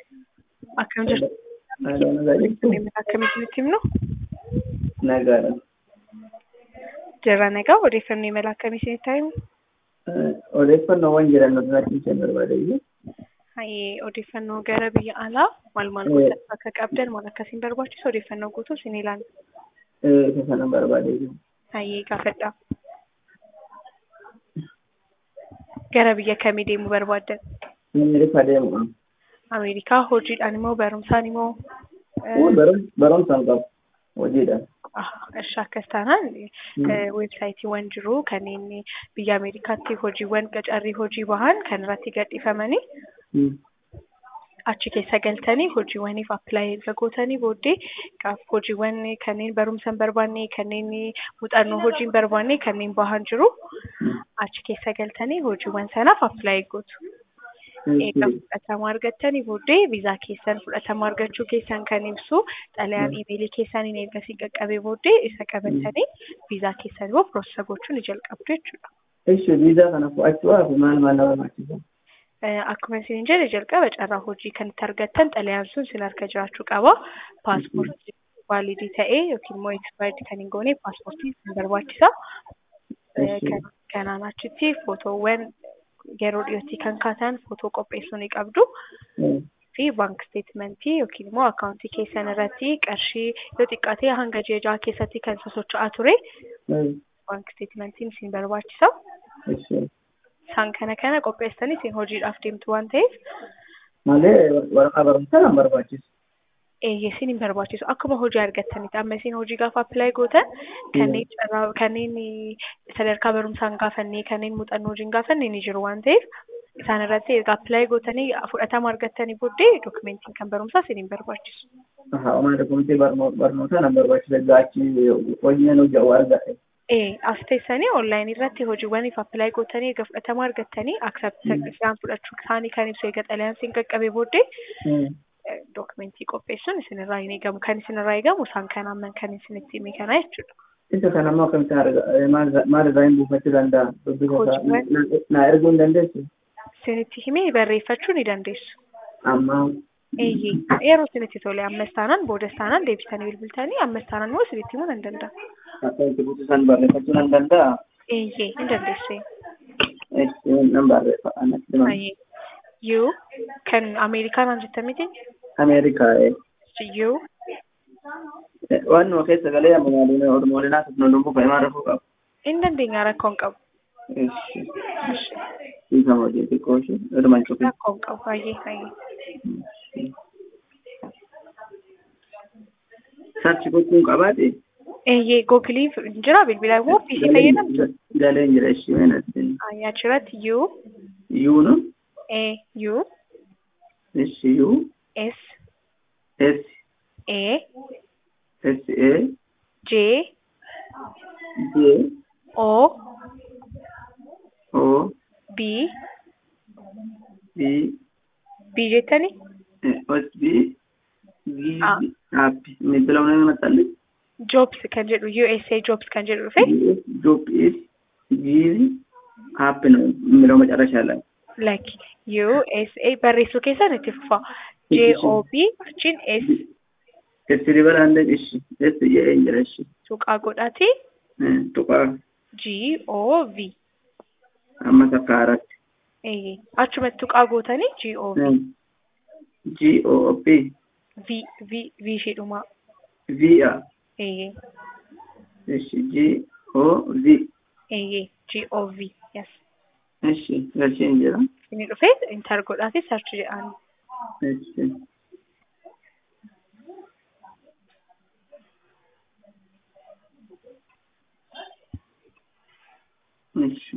Akkam jirtu? Haala nagaa jirtu? Akkamitti nutti himnu? Nagaadha. Jirra nagaa odeeffannoo imala akkamii isinitti himu? Odeeffannoowwan jiran nuti natti hin barbaadayyu. Hayyee odeeffannoo gara biyya alaa maal maal gochuu akka qabdan maal akkasiin barbaachisu odeeffannoo guutuu isin ilaalla. Isa sana barbaadayyu. Hayyee gaafadha. Gara biyya kamii deemuu barbaaddan? Ameerikaa deemu. Ameerikaa hojiidhaan immoo barumsaan immoo Barumsaan qabu. Hojiidhaan. Ishi akkas taanaan weebsaayitiiwwan jiru kanneen biyya Ameerikaatti hojiiwwan qacarrii hojii bahan kan irratti gadhiifamanii achi keessa galtanii hojiiwwaniif appilaayi erga gootanii booddee gaaf hojiiwwan kanneen barumsa hin barbaanne kanneen muuxannoo hojii hin barbaanne kanneen bahan jiru achi keessa galtanii hojiiwwan sanaaf appilaayi gootu. Egaa fudhatama argattanii booddee viizaa keessan fudhatama argachuu keessan kan ibsu xalayaan imeelii keessaniin ergasii qaqqabee booddee isa qabatanii viizaa keessan immoo piroosesa gochuu ni jalqabdu jechuudha. Ishi viizaa kana fudhachuudhaaf maal maal nama barbaachisa? Akkuma isin jedhe jalqaba carraa hojii kan itti argattan xalayaan sun sin harka jiraachuu qaba. Paaspoortii vaalidii ta'ee yookiin immoo ekspaayirdii kan hin goone paaspoortii sin barbaachisa. Kanaan achitti footoowwan yeroo dhiyootti kan kaatan footoo qopheessuu ni qabdu. fi baank steetmentii yookiin immoo akkaawuntii keessan irratti qarshii yoo xiqqaate hanga ji'a jaha keessatti kan sosocho'aa ture baank steetmentiin isin barbaachisa. Isaan kana kana qopheessanii isin hojiidhaaf deemtu waan ta'eef. Malee waraqaa barumsaa kan barbaachisu. Eeyyee isin hin barbaachisu akkuma hojii argattanitti amma isin hojii gaafa appilaayi gootan kanneen carraa kanneen sadarkaa barumsaan gaafannee kanneen muuxannoo hojii hin gaafanne ni jiru waan ta'eef isaan irratti erga appilaayi gootanii fudhatama argattanii booddee dokumentiin kan barumsaa isin hin barbaachisu. Haa dokumentii barnootaa nan barbaachisa gaachi hojii nan hojja'u argate. Ee as teessanii onlaayinii irratti hojiiwwaniif appilaayi gootanii erga fudhatama argattanii aksaaptii isaan fudhachuu isaanii kan ibsu eega xalayaan isin qaqqabee booddee dokumentii qopheessuun isinirraa hin eegamu. Kan isinirraa eegamu isaan kan amman kan isinitti hime kana jechuudha. Isa kana immoo akkamitti maal irraa hin buufachuu danda'a? Naa erguu hin dandeessu? Isinitti himee barreeffachuu ni dandeessu. Amma. Eeyyee yeroo isinitti tole ammas taanaan boodas taanaan deebisanii bilbiltanii ammas taanaan immoo isinitti himuu nan danda'a. Akkamitti buusisan barreeffachuu nan danda'a? Eeyyee hin dandeessu. Nan barreeffa. Yuu kan Ameerikaan jettan miti? Ameerikaa. Yuu. Waan numa keessa galee amma maaliin ormoolinaa sasnoo lubbuu fa'imaa rafuu qabu. Hin dandeenya rakkoon qabu. Hiika hojii xiqqoo ishee irmaan cufi. Rakkoon qabu baay'ee baay'ee. Sarchi gochuun qabaate. Eeyyee googilii jira bilbila immoo ofiisii fayyadamtu. Galee jira ishee meenatti. Achirratti yuu. Yuu nu. A U S U S S A S A J J O O B B B jettani S B G Happy middila mana maxxalli Jobs kan jedhu USA Jobs kan jedhu dhufe Job is G Happy middila macarrashaa laala. like USA barreessuu keessan itti fufa J O B achiin S Sirrii baraandee ishi S jedhee jira ishi. tuqaa godhati Tuqaa G O V amma takka haaratti. eeyyee achumatti tuqaa gootanii G O V G O P V V V ishidhuma V A eeyyee ishi G O V eeyyee G O V yes ishi galcheen jira. inni dhufee intar godhaati sarchi jedhaan Ishi. Ishi.